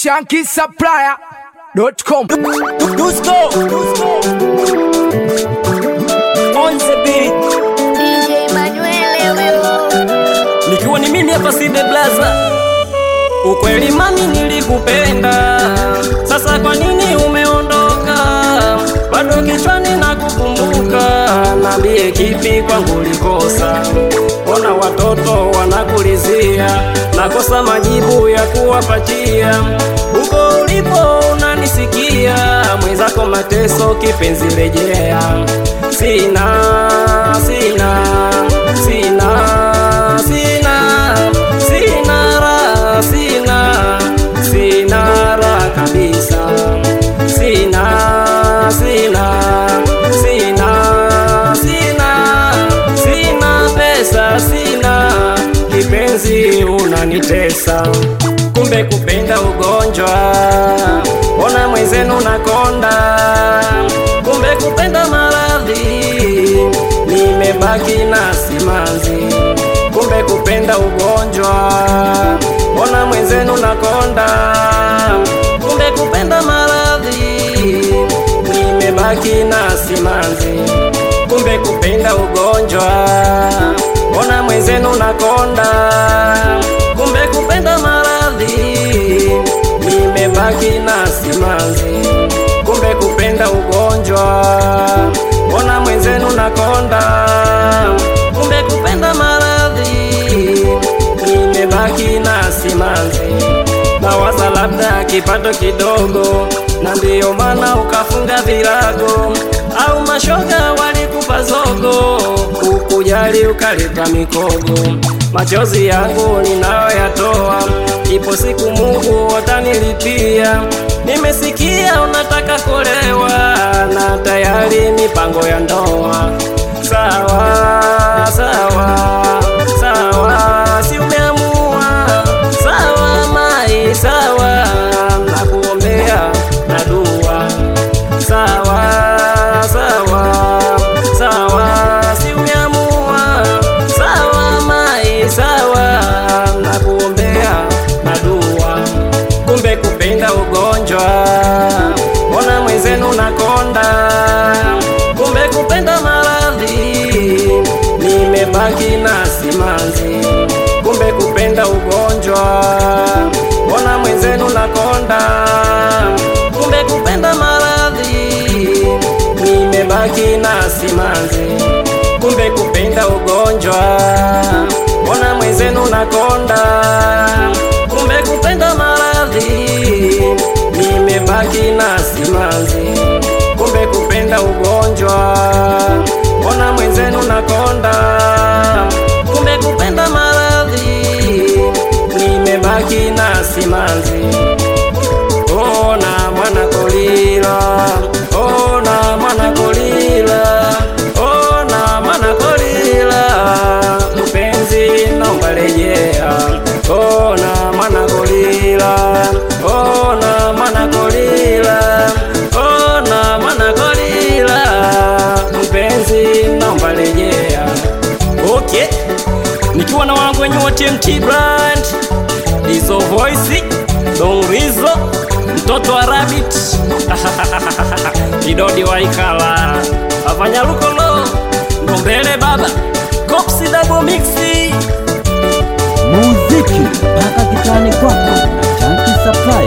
shankisupplier.com. Dusko on the beat, DJ Manuel huyo. nikiwa ni mimi hapa Side Blaza. Ukweli mami, nilikupenda, sasa kwa nini umeondoka? Bado kichwani na kukumbuka, nambie kipi kwangu likosa? Ona watoto wanakulizia, nakosa majibu ya kuwapatia. Huko ulipo unanisikia, mwenzako mateso, kipenzi rejea. Sina, sina, sina, sina, sina raha, sina, sina raha kabisa. Sina, sina, sina, sina, sina pesa, sina kipenzi, unanitesa. Kumbe kupenda ugonjwa, ona mwenzenu nakonda. Kumbe kupenda maradhi, nimebaki na simanzi. Kumbe kupenda ugonjwa, ona mwenzenu nakonda. Kumbe kupenda maradhi, nimebaki na simanzi. Kumbe kupenda ugonjwa, ona mwenzenu nakonda. Kumbe kupenda maradhi, nimebaki na simanzi. Kumbe kupenda ugonjwa, ona mwenzenu nakonda. Kumbe kupenda maradhi, nimebaki na simanzi. Nawaza labda kipato kidogo, na ndiyo maana ukafunga virago, au mashoga walikupa zogo, ukujali ukaleta mikogo. Machozi yangu ninayoyatoa, ipo siku Mungu watanilipia. Nimesikia unataka kulewa, na tayari mipango ya ndoa. Sawa sawa sawa, si umeamua? Sawa mai, sawa, nakuombea na dua. Sawa sawa sawa, si umeamua? Sawa mai, sawa, nakuombea na dua. Kumbe kupenda ugonjwa, ona mwenzenu nakonda. Kumbe kupenda maradhi, nimebaki na simanzi. Kumbe kupenda ugonjwa, ona mwenzenu nakonda. Kumbe kupenda maradhi, nimebaki na simanzi. Kumbe kupenda ugonjwa, ona mwenzenu nakonda. Kumbe kupenda maradhi, nimebaki na simanzi. Kumbe kupenda ugonjwa, ona mwenzenu nakonda. Kumbe kupenda maradhi, nimebaki na simanzi. Ona mwana kolila, ona mwana kolila, ona mwana kolila, mpenzi naomba rejea. Ona mwana kolila, ona mwana kolila, ona mwana kolila, mpenzi naomba rejea. Okay, nikiwa na wangu wenye wa TMT brand Dizo voice Don Rizo mtoto wa rabbit Idodi wa Ikala afanya lukolo ngombele baba Kopsi double mixi muziki mpaka kitani kwako na Chunky Supply.